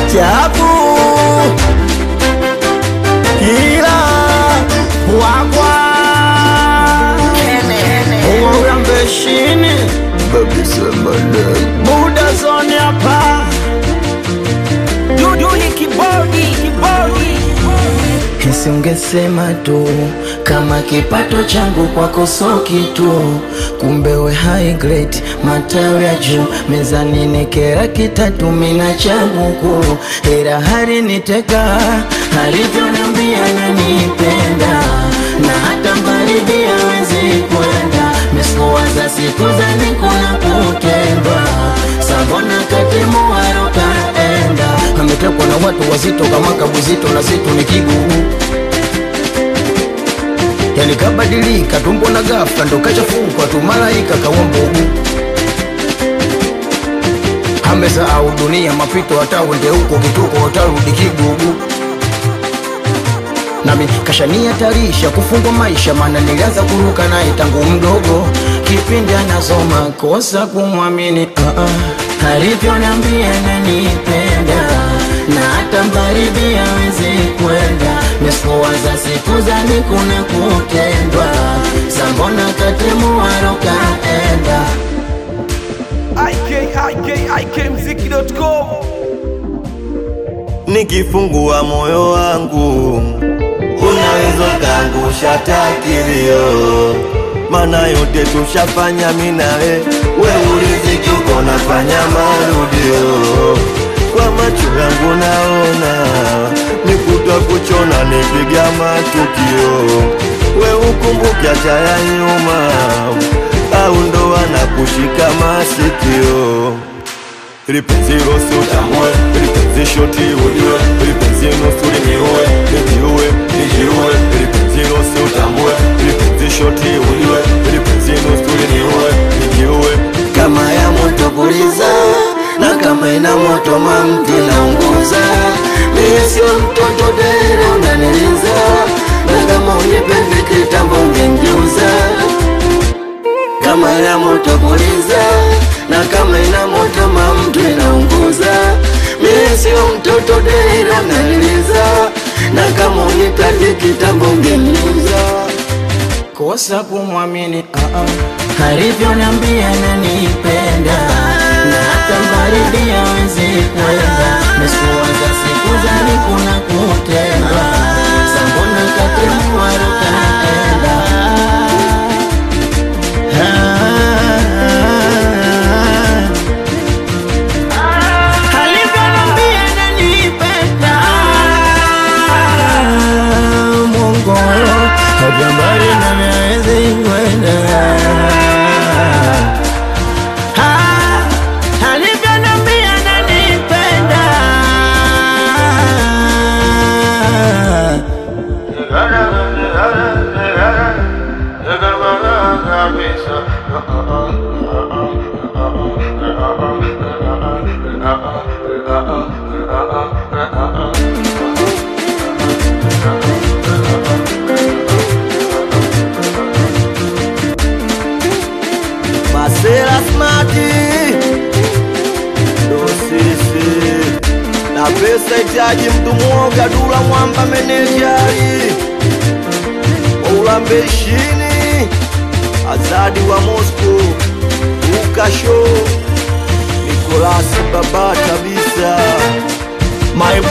chapu ila wakwa urambeshini buda zoni hapa Duduli kibodi kibodi Nisingesema tu kama kipato changu kwako so kitu, kumbe we high grade, matawi ya juu mezani nekera kitatu mina chabuku, ila hari niteka alivyonambia nanipenda na hata mbaridi hawezi kwenda mesikuwaza siku za nikuna kutendwa sabona katimuwaro kaenda ametekwa na watu wazito kama kabuzito na zitu ni kigugu yani kabadilika tumbo na ghafla ndo kachafukwa tu malaika kawa mbugu amesahau dunia mapito hata uende huko kituko utarudi kigugu nami kashania tarisha kufungwa maisha maana nilianza kuruka naye tangu mdogo kipindi anasoma kosa kumwamini uh -uh. alivyonambia nanipenda na hata mbaridi hawezi kwenda mesikuwaza siku zani kuna kutendwa sambona katemuwaro kaenda ikikmziki.com nikifungua moyo wangu unaweza kaangusha takilio mana yote tushafanya minawe we uliziki uko nafanya marudio kwa macho yangu naona nikutwa kuchona nipiga matukio we ukumbuke acha ya nyuma au ndo anakushika masikio lipenzi rosi utambue lipenzi shoti ujue lipenzi nusu liniue nijiue nijiue lipenzi rosi utambue lipenzi shoti ujue lipenzi nusu liniue nijiue kama ya moto puliza na kama ina moto mamti naunguza mie sio mtoto dere unaniliza na kama unipendi kitambo ungengeuza kama ya moto puliza na kama ina moto mamtu inaunguza mie sio mtoto dere unaniliza na kama unipendi kitambo ungengeuza kosa kumwamini uh -uh. alivyonambia nanipenda na hata mbaridi hawezi kwenda mesikuwaza siku zani kuna kutendwa sambona katemuwaro kaenda alivyonambia nanipenda Mungu hajambari na miawezi kwenda Ah, alivyonambia nanipenda masela smati ndo sisi na pesa itaji mtu mwoga dula mwamba menejari waulambeshini azadi wa mosco ukasho nikolasi baba kabisa My